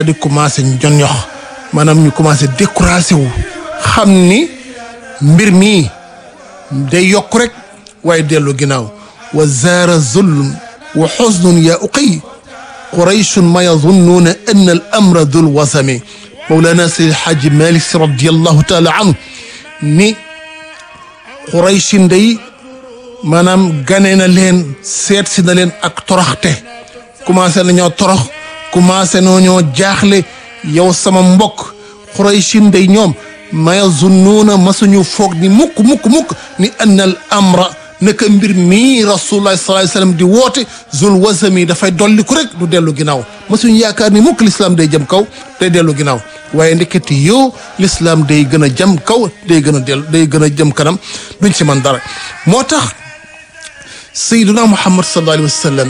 di commencé jon yox maanaam ñu commencé découragé wu xam ni mbir mi day yokk rek waaye dellu ginnaaw wa zaara zulm wa xusnun yaa uqiy qurayshun ma yazunnuuna an al amra dul wasami mawlana sayid xaaji malik si radiallahu taala anhu ni qurayshin day maanaam gane na leen seet si na leen ak toroxte commencé nañoo torox commencé nañoo jaaxle yow sama mbokk qurayshin day ñoom ma yazunnuuna masuñu foog ni mukk mukk mukk ni an al amra naka mbir mii rasulullah sallallahu alayhi wasallam di woote zul wasami dafay dolli ku rek du dellu ginnaaw masuñu yaakaar ni mukk l'islam day jëm kaw day dellu ginnaaw waaye ndeketi yow l'islam day gën a jëm kaw day gën a dellu day gën a jëm kanam duñ ci man dara moo tax sayyiduna muhammad sallallahu alayhi wasallam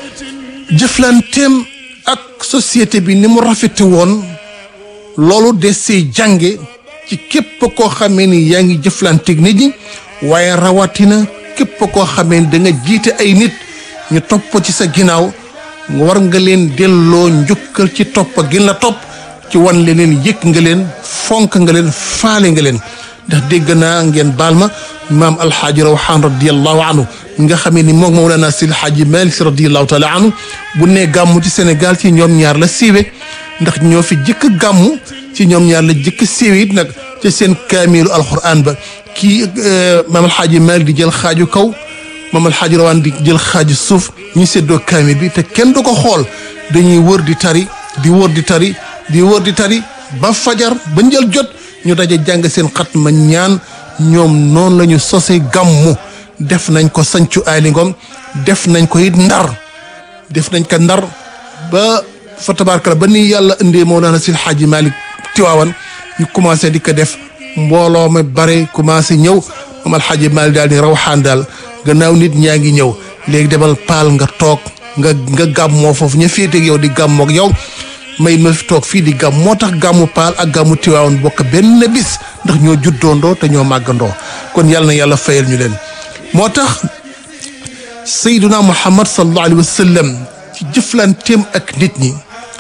jëflanteem ak société bi ni mu rafete woon loolu de see jànge ci képp koo xamee ni yaa ngi jëflanteeg nit ñi waaye rawatina képp koo xamee ni da nga jiite ay nit ñu topp ci sa ginnaaw war nga leen delloo njukkal ci topp gin la topp ci wan leen yëg nga leen fonk nga leen faale nga leen ndax dégg naa ngeen baal ma maam alxaaji rawxaan radiallahu anhu nga xamee ni moom mawlana sil xaaji malik si radiallahu taala anhu bu ne gàmmu ci sénégal ci ñoom ñaar la siiwe ndax ñoo fi jëkk gàmmu ci ñoom ñaar la jëkk siiwe it nag ci seen kaamilu alquran ba kii maam alxaaji malik di jël xaaju kaw maam alxaaji rawaan di jël xaaju suuf ñu seddoo kaamil bi te kenn du ko xool dañuy wër di tari di wër di tari di wër di tari ba fajar ba njël jot ñu daje jàng seen xat ma ñaan ñoom noonu la ñu sose gàmmu def nañ ko sancu aali ngom def nañ ko it ndar def nañ ko ndar ba fa tabaarkalla ba ni yàlla indee Mawlana Sil Xaaji Malik Tiwaawan ñu commencé di ko def mbooloo ma bare commencé ñëw moom alxaaji Malik daal di rawxaan daal gannaaw nit ñaa ngi ñëw léegi demal paal nga toog nga nga gàmmoo foofu ña féeteeg yow di gàmmoog yow may ma fi toog fii di gàmm moo tax gàmmu paal ak gàmmu Tiwaawan bokk benn bis ndax ñoo juddoondoo te ñoo màggandoo kon yàlla na yàlla fayal ñu leen moo tax sayduna muhammad sallallahu alayhi wa sallam ci jëflanteem ak nit ñi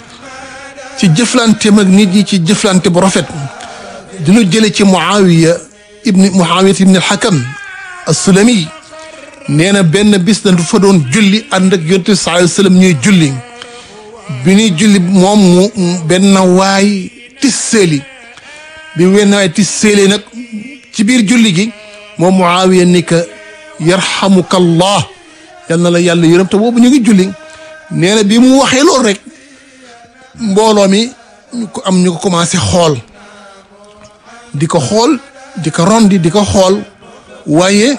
ci jëflanteem ak nit ñi ci jëflante bu rafet dinu jële ci muawiya ibni muawiya ibni alxakam assulami nee na benn bis na du fa doon julli ànd ak yonent bi sallallahu alayhi wa sallam ñuy julli bi ñuy julli moom mu benn waay tisseeli bi wenn waay tisseeli nag ci biir julli gi moom muawiya ni ka yarhamuka allah yal na la yàlla yërëm te boobu ñu ngi julli nee na bi mu waxee loolu rek mbooloo mi ñu ko am ñu ko commencé xool di ko xool di ko rondi di ko xool waaye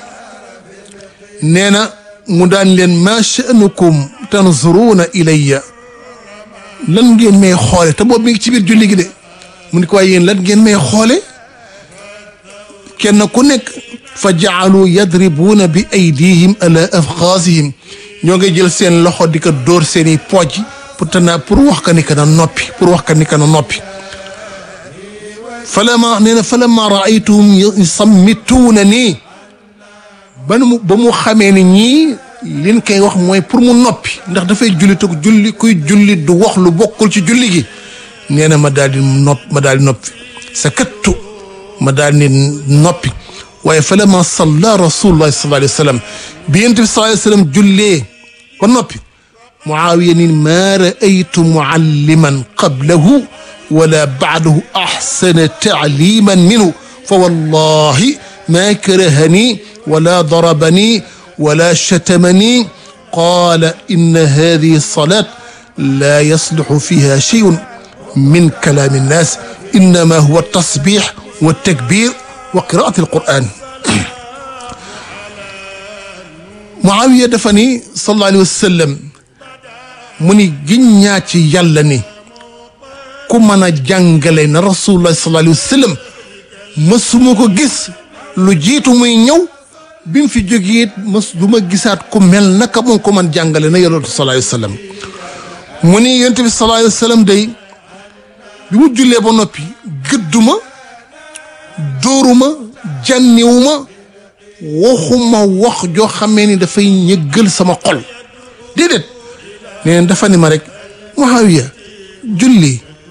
nee na mu daan leen ma sha'nukum tanzuruuna ilayya lan ngeen may xoole te boobu mi ngi ci biir julli gi de mu ni ko waaye yéen lan ngeen may xoole kenn ku nekk fa jaalu yadribuuna bi aydihim ala afxaasihim ñoo ngi jël seen loxo di ko dóor seen i pooj pour tana pour wax ka ni ka na noppi pour wax ka ni ka na noppi falama nee na falama raaytuhum yusammituuna nii ba mu ba mu xamee ni ñii liñ koy wax mooy pour mu noppi ndax dafay julli te julli kuy julli du wax lu bokkul ci julli gi nee na ma daal di nopp ma daal di noppi sakattu ma daal di noppi waaye fa lama salla rasulullahi sallallahu alayhi wa sallam bi yonent bi sallallahu alayhi wa sallam jullee ba noppi muawiya ni maa raaytu mualliman qablahu wala baadahu axsana taaliman minhu fa wallahi ma karahani wala darabani wala shatamani qaala inna hadihi salat la yasluxu fiha sheyun min kalaami nnaas innama huwa tasbix wa takbir wa qiraati alquran Muawiya dafa ni sallallahu alayhi wa sallam mu ni giñ ñaa ci yàlla ni ku mën a jàngale na rasulullah sallallahu alayhi wa sallam mësuma ko gis lu jiitu muy ñëw bi mu fi jógee it mës du ma gisaat ku mel naka moom ko man jàngale na yonent sallallahu alayhi wa sallam mu ni yonent bi sallallahu alayhi wa sallam day bi mu jullee ba noppi gëdduma dóoruma jànniwuma waxuma wax joo xamee ni dafay ñëggal sama xol déedéet nee dafa ni ma rek Muawiya julli